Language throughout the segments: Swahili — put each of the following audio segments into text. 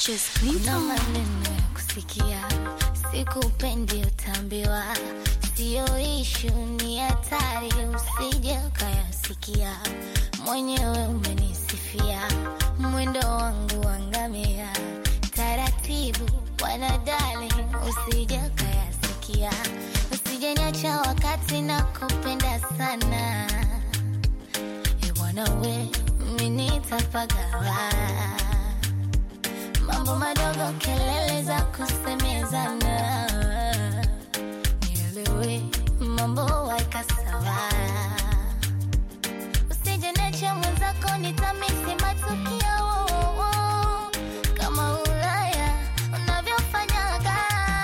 Just Kuna maneno ya kusikia, sikupendi utambiwa, siyo ishu, ni hatari, usije ukayasikia. Mwenyewe umenisifia, mwendo wangu wangamia, taratibu wanadali, usije ukayasikia, usije niacha wakati na kupenda sana. E bwana we, mimi nitapagawa mambo madogo, kelele za kusemezana, nielewe mambo waika sawa, usije necha mwenzako, nitamisi matukio kama Ulaya unavyofanyaga,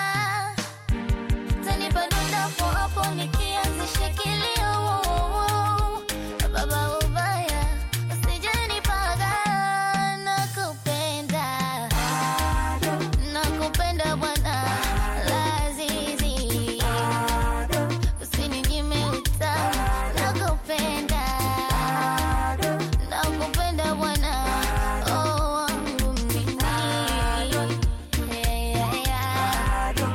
tanipa dondapo hapo nikianzisha kilio baba ubaya usijenipaga, nakupenda nakupenda bwana Lazizi, usininyime utamu, nakupenda nakupenda bwana oh, wangu mimi Yeah, yeah, yeah.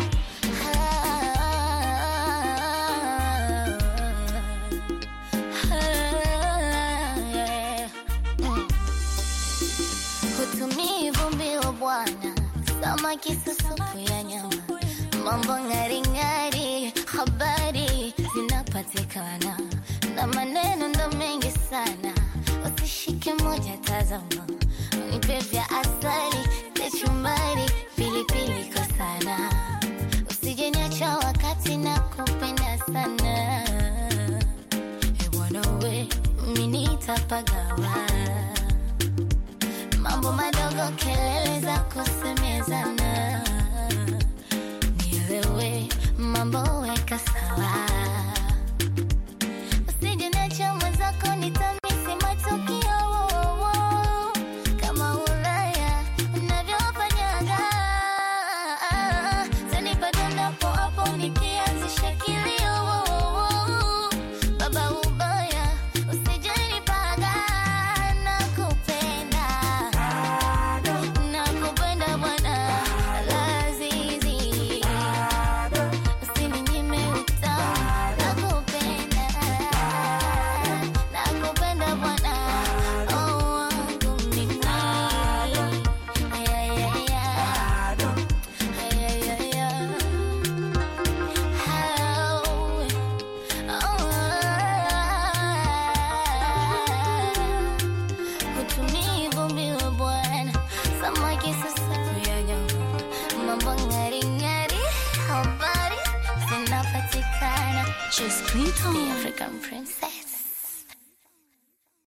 Hutumii vumbi wa bwana, samaki susupu ya nyama, mambo ng'aring'ari, habari zinapatikana na maneno ndo mengi sana, usishike moja, tazama, nipe vya asali, kachumbari, pilipili kwa sana, usije niacha wakati na kupenda sana, e bwana we, mimi nitapagawa mambo madogo, kelele za kusemezana, nielewe mambo weka sawa, usije niacha mwenzako, nitamisi matukio kama Ulaya unavyofanyaga, tanipa dondapo hapo nikianzisha kilio baba ubaya usijenipaga, nakupenda nakupenda bwana Lazizi, usininyime utamu, nakupenda nakupenda bwana oh, wangu mimi Yeah, yeah, yeah. Yeah, yeah, yeah. How? Hutumii vumbi wa bwana, samaki susaku ya nyama, mambo ng'aring'ari, habari zinapatikana. Just Clinton. The African princess.